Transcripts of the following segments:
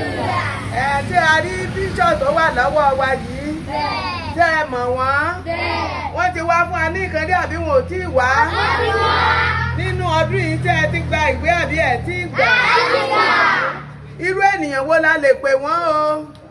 ẹ tí a rí bíṣọ̀ tó wà lọ́wọ́ wa yìí tẹ́ ẹ mọ̀ wọ́n wọ́n ti wá fún wa ní ìkànnì àbí wọn ò tí ì wá nínú ọdún yìí tẹ́ ẹ ti gba ìwé àbí ẹ ti gbà irú ènìyàn wo la lè pè wọ́n o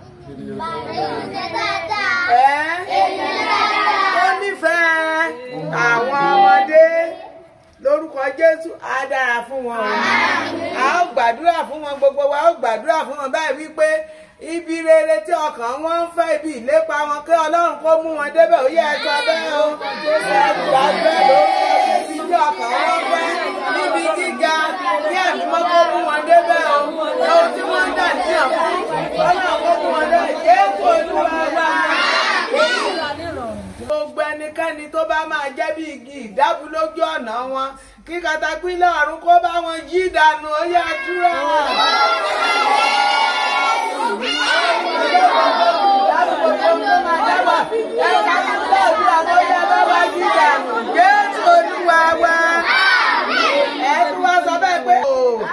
ẹ́ ó nífẹ̀ẹ́ àwọn ọmọdé lórúkọ Jésù á dára fún wọn o a ó gbàdúrà fún wọn gbogbo wa ó gbàdúrà fún wọn báyìí wípé ibi rere tí ọkàn wọn ń fẹ́ ibi ìlépa wọn kí Ọlọ́run kó mú wọn débẹ̀ ó yẹ ẹ̀sọ́ bẹ́ẹ̀ o gbà bẹ́ẹ̀ ló ń fẹ́ ibi tí ọkàn wọn fẹ́ níbi gíga kí ẹ̀mí mọ́ kó mú wọn débẹ̀ o ohun tí wọ́n ń dà níyàn fún Ọlọ́run kó mú wọn débẹ̀ Jésù Olúwa wa gbogbo ẹnikẹ́ni tó bá máa jẹ́ bí igi ìdábù lójú ọ̀nà wọn kí katapila ọ̀run kó bá wọn yí dànù ó yá dúró. Jésù Olúwa wa ẹ tún wá sọ bẹ́ẹ̀ pé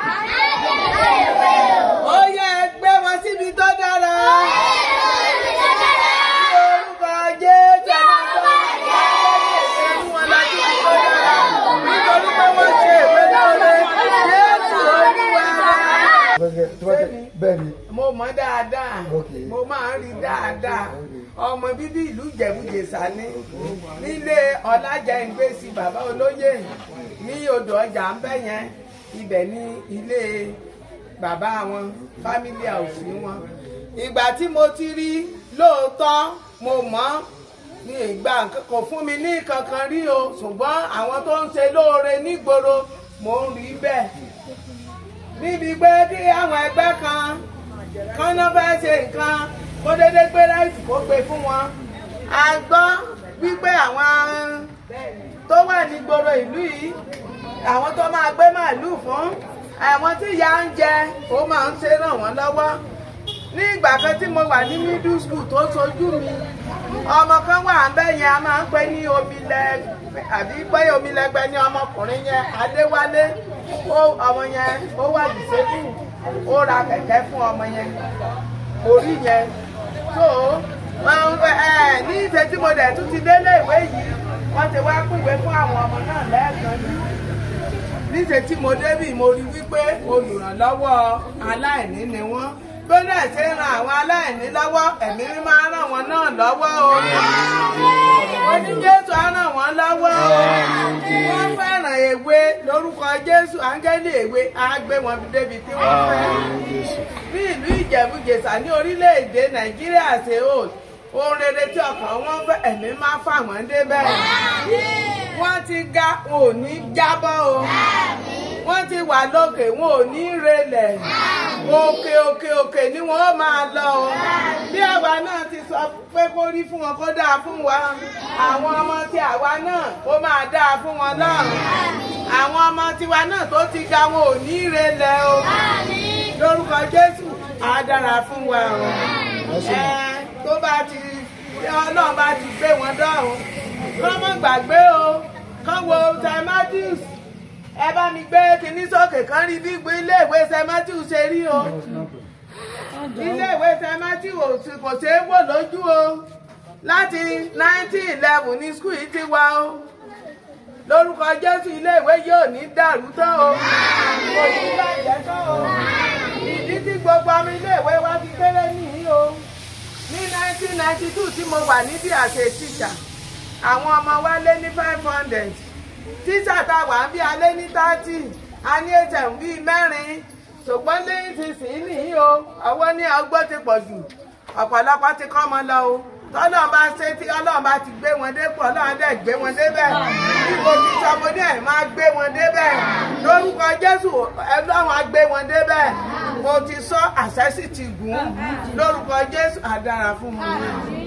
ó yẹ ẹ gbé wọn síbi tó dára. Orúkọ Jésù ẹ̀ máa sọ fún wọn láti fi tó dára nítorí pé wọ́n ṣe ìwé lóore Jésù Olúwa wa bẹ́ẹ̀ ni mo mọ̀ dáadáa Ok. mo máa ń rí dáadáa ọmọ bíbí ìlú Ìjẹ̀bú-Jẹ̀ṣà ní nílé Ọlájẹngbèsì bàbá olóyè ní odò ọjà ń bẹ̀ yẹn ibẹ̀ ní ilé bàbá wọn family house ní wọn ìgbà tí mo ti rí lóòótọ́ mo mọ̀ ní ìgbà kò fún mi ní kankan rí o ṣùgbọ́n àwọn tó ń ṣe lóore nígboro mo ń rí bẹ́ẹ̀ níbi pé kí àwọn ẹgbẹ́ kan kan náà fẹ́ ṣe nǹkan kó dédé gbé ráìsì kó gbé fún wọn. a gbọ́ wípé àwọn tó wà nígboro ìlú yìí àwọn tó máa gbé màálù fún àwọn tí ìyà ń jẹ ó máa ń ṣe ràn wọ́n lọ́wọ́ ní ìgbà kan tí mo wà ní middle school tó sojú mi ọmọ kan wà ń bẹ̀ yẹn a máa ń pè ní omilẹ àbí pé omilẹgbẹ ní ọmọkùnrin yẹn adéwálé ó ọmọ yẹn ó wà dìsébù ó ra kẹ̀kẹ́ fún ọmọ yẹn orí yẹn tó máa ń fẹ́ ẹ ní ìṣe tí mo dẹ̀ tún ti délé ìwé yìí wọ́n ti wá pìwé fún àwọn ọmọ náà lẹ́ẹ̀kan ní níṣẹ́ tí mo débì mo rí wípé olùrànlọ́wọ́ aláìní ni wọ́n bó náà ṣe ń ran àwọn aláìní lọ́wọ́ ẹ̀mí mi máa ràn wọ́n náà lọ́wọ́ o oníjésù á ràn wọ́n lọ́wọ́ wọ́n fẹ́ràn èwe lórúkọ jésù áńgẹ́lì èwe á gbé wọn débi tí wọ́n fẹ́ ní ìlú ìjẹ̀bú-jẹ̀ṣà ní orílẹ̀-èdè nàìjíríà ṣe o ohun rere tí ọkàn wọn fẹ́ ẹ̀mí máa fà wọ́n débẹ̀ wọ́n ti ga wọn ò ní jábọ́ o wọ́n ti wà lókè wọn ò ní relẹ̀ òkè òkè òkè ni wọ́n ó máa lọ o bí àwa náà ti sọ pé kó rí fún wọn kó dáa fún wa àwọn ọmọ tí àwa náà ó máa dáa fún wọn lọ́rùn àwọn ọmọ tiwa náà tó ti ga wọn ò ní relẹ̀ o lórúkọ Jésù á dára fún wa o ẹ tó bá ti Ọlọ́run bá ti gbé wọn dọ́rùn kọ́ mọ́ gbàgbé o kọ́ wo St. Matthews ẹ bá mi gbé kinní sókè kan rí bí gbé iléèwé St. Matthews ṣe rí o iléèwé St. Matthews kò ṣeé wò lójú o láti nineteen eleven ní skul yìí ti wá o lórúkọ Jésù iléèwé yóò ní dàrú tán o kò ní bàjẹ́ tán o ìdí tí gbogbo ọmọ iléèwé wa fi kéré nìyí o ní nineteen ninety two tí mo wà níbi àṣẹ tíṣà àwọn ọmọ wa lé ní five hundred tíṣà tá a wà ń bí alé ní thirty a ní hm bíi mẹ́rin ṣùgbọ́n lẹ́yìn ti sìn ín nìyí o ọwọ́ ní ọgbọ́n ti pọ̀ jù ọ̀pọ̀lọpọ̀ ti kọ́ ọmọ lọ o tọ́lọ́run bá ṣe tí ọlọ́run bá ti gbé wọn dépò ọlọ́run dẹ̀ gbé wọn débẹ̀ bí mo ti sọ mo ní ẹ̀ máa gbé wọn débẹ̀ lórúkọ jésù ọlọ́run á gbé wọn débẹ̀ mo ti sọ àṣẹ sì ti gùn lórúkọ jésù á dára fún wọn.